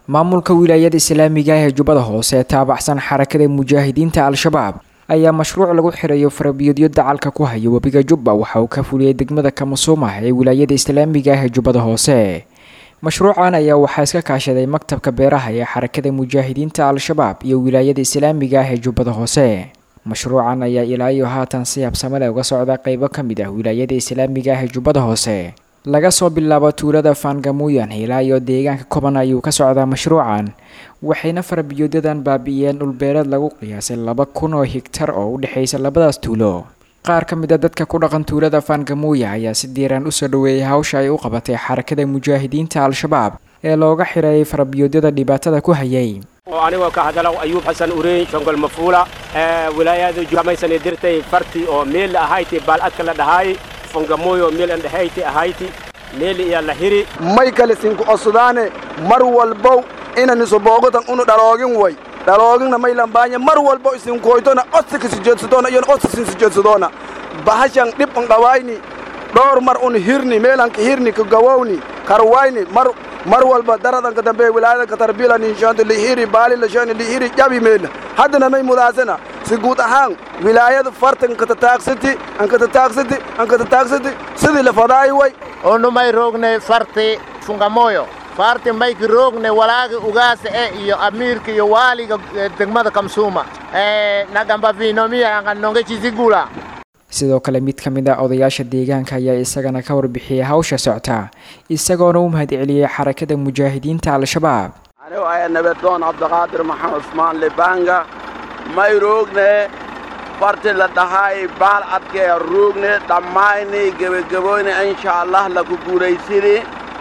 maamulka wilaayada islaamiga ah ee jubbada hoose ee taabacsan xarakada mujaahidiinta al-shabaab ayaa mashruuc lagu xirayo farabiyoodyo dacalka ku haya webiga jubba waxa uu ka fuliyey degmada kamasuuma ee wilaayada islaamiga ah ee jubbada hoose mashruucan ayaa waxaa iska kaashaday maktabka beeraha ee xarakada mujaahidiinta al-shabaab iyo wilaayada islaamiga ah ee jubbada hoose mashruucan ayaa ilaa iyo haatan si habsamale uga socda qeybo ka mid ah wilaayada islaamiga ah ee jubbada hoose laga soo bilaabo tuulada faangamuuyan ilaa iyo deegaanka koban ayuu ka socdaa mashruucan waxayna farabiyoodadan baabi'iyeen dhulbeereed lagu qiyaasay laba kun oo higtar oo u dhexaysa labadaas tuulo qaar ka mid a dadka ku dhaqan tuulada faangamuuya ayaa si diiraan usoo dhaweeyay hawsha ay u qabatay xarakada mujaahidiinta al-shabaab ee looga xireeyay farabiyoodyada dhibaatada ku hayay anigoo ka hadalo ayuub xasan ureyn shongol mafuula wilaayada jamaysani dirtay farti oo meel ahayti baaladka la dhahaay fungamoyo meel andhahayti ahayti meel iya la hiri may kale sinku osudaane mar walbow inaniso boogotan unu dhaloogin way dhalooginna may lambaanya mar walbo isinkoytona odsika sijeedsadoona iyon odsisin sijeedsadoona bahashan dhib un dhawayni dhowr mar un hirni meelanka hirni ka gawowni karwayni mar mar walba daradanka dambe wilaayadanka tarbila ninshaanta lihiri baali lashani lihiri jabi meela haddana may mudaasana si guud ahaan wilaayada farta ankatataaqsiti ankatataaqsiti ankatataaqsiti sidii la fadaay way onu may roogne farti fungamoyo farti mayki roogne walaagi ugaasa e iyo amiirka iyo waaliga degmada kamsuuma nagamba vinomiya anganonge chisigula sidoo kale mid ka mid a odayaasha deegaanka ayaa isagana ka warbixiyey hawsha socta isagoona u mahadceliyey xarakada mujaahidiinta al-shabaab anigu aya nabadoon cabdiqaadir maxamed usmaan libanga may roogne farti la dhahaay baal adkee roogne dhammayni gebagaboyne insha allah laku guulaysini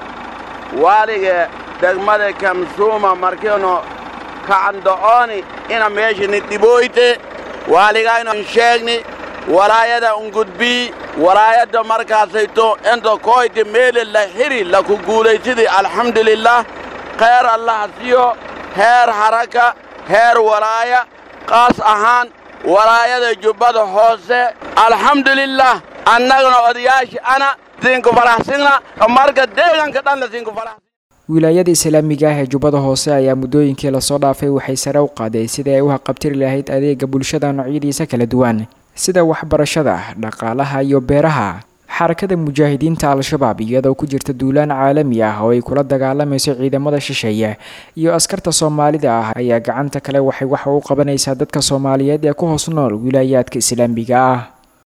waaliga degmada kamsuuma markiinu kacando'ooni ina meeshani dhibooyte waaligaynu sheegni walaayada ungudbii walaayadda markaasayto inta koyti meele la hiri laku guulaysidi alxamdulilah khayr allaha siyo heer haraka heer walaaya qaas ahaan walaayada jubbada hoose alxamdulilah annagana odayaashii ana sinku faraxsina marka deeganka dhanna sinku faraxsin wilaayada islaamiga ah ee jubbada hoose ayaa muddooyinkii lasoo dhaafay waxay sare u qaadeen sidai ay u haqabtiri lahayd adeega bulshada noocyadiisa kala duwan sida waxbarashada dhaqaalaha iyo beeraha xarakada mujaahidiinta al-shabaab iyadoo ku jirta duulaan caalami ah oo ay kula dagaalamayso ciidamada shisheeye iyo askarta soomaalida ah ayaa gacanta kale waxay waxa u qabanaysaa dadka soomaaliyeed ee ku hoos nool wilaayaadka islaamiga ah